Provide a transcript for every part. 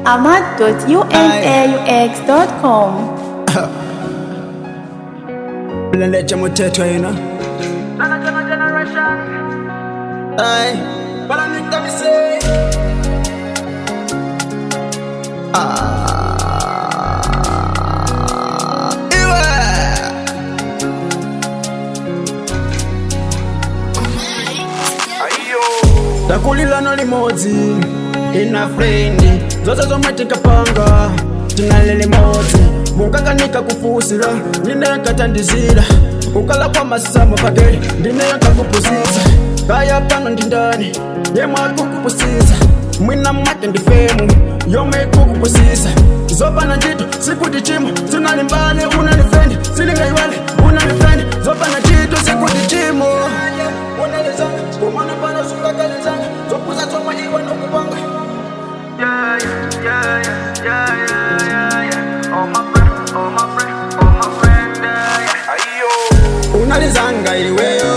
ahmad.unaux.com. Mleleche muthetho yena Ay Bala nikta mise Ah Iwe takulilano limodzi ina frendi zose zomwe tinkapanga tinali limodzi munkakanika kufusira ndinekatandizira kukala kwa masamo pake ndinekakupusisa kaya pano ndindani yemwe akukupusisa mwina mwake ndifemu yomwe ikukupusisa zopana ntchito sikuti chimo zinalimbane unalifendi silingaiwale unalifendi zopana ntchito sikuti chimo unalizanga kumana pano sungakalizanga zopuza zomwe iwe nokupanga unalizanga iliweyo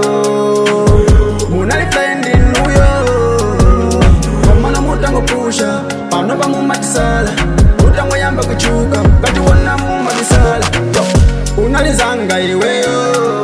munalifendi nuyo komana mutangopusha pano pamumatisala mutangoyamba kuchuka kati wona mumatisala Yo, unalizanga iliweyo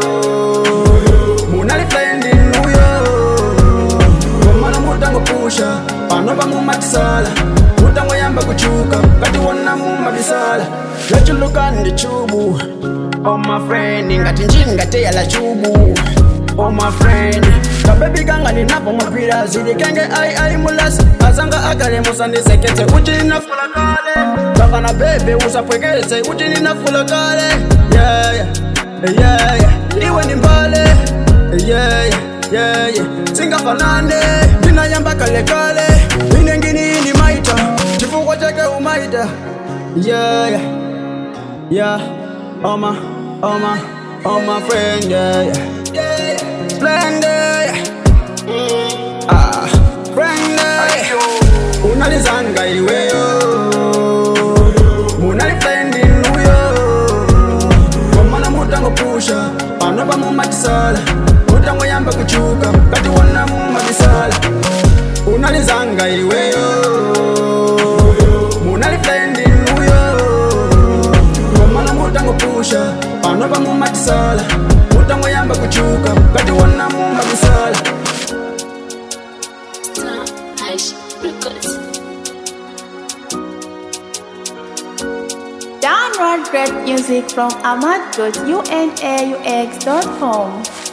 munalifendi nuyo komana mutangopusha pano pamumatisala mutangoyamba kuchuka kati wona mumatisala lachuluka ndi chubu Oh my friend, ngati njingateya la chubu Oh my friend, kabebi kanga ninapo mapira zili kenge ai ai mulasi azanga akale musandiseketse uchi ninafula kale kaka na bebe usapwekeze uchi ninafula kale yeah, yeah, yeah, yeah. iwe ni mbale yeah, yeah, yeah, yeah. singafanane ndinayamba kale kale inengini ni maita chifukwa chake umaita yeah, yeah. Yeah, oh my, oh my, oh my friend, yeah, yeah. Splendid, yeah. Ah, friend, yeah. Unalizanga iliweyo, munalifendi nuyo. Komana mutangopusha, pano pamumatisala. Mutangoyamba kuchuka, kati wona mumatisala. Unalizanga iliweyo, munalifendi nuyo komana mutangopusha pano pamumatisala mutangoyamba kuchuka kati wona mumatisala Download great music from ahmad.unaux.com.